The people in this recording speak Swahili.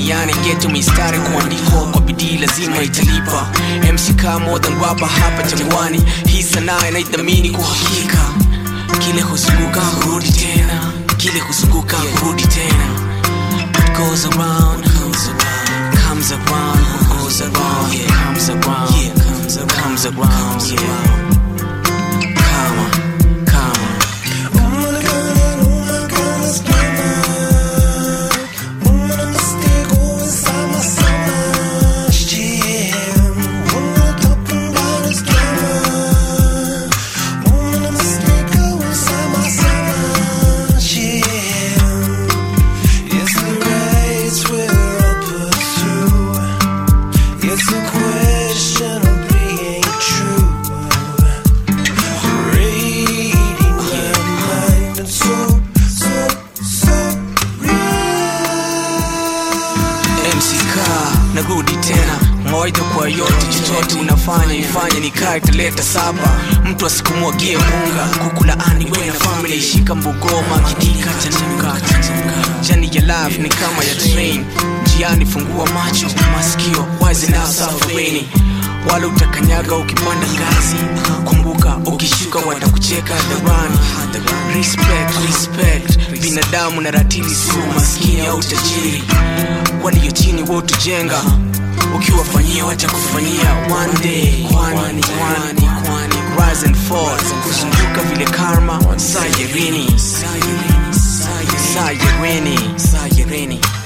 duniani geto mistari kuandikwa kwa bidii lazima italipa mck more than rapa hapa jangwani hii sanaa inaithamini kwa hakika kile huzunguka hurudi tena kile huzunguka hurudi tena what goes around comes around comes around what goes around yeah comes around yeah comes around comes around yeah kama kama It's a question of being true. Reading my mind and so, so, so mck narudi tena mawaidha kwa yote chochote unafanya ifanye nikae taleta saba mtu asikumwagie munga kukulaani we na famili ishika mbugoma kidika chanuka jani ya life ni kama ya train njiani fungua macho masikio wazi na safarini wala utakanyaga ukipanda ngazi kumbuka ukishuka watakucheka hadharani respect respect binadamu na ratili si umaskini au tajiri walio chini wotujenga ukiwafanyia watakufanyia one day kwani kwani kwani rise and fall kuzunguka vile karma sayerini sayerini sayerini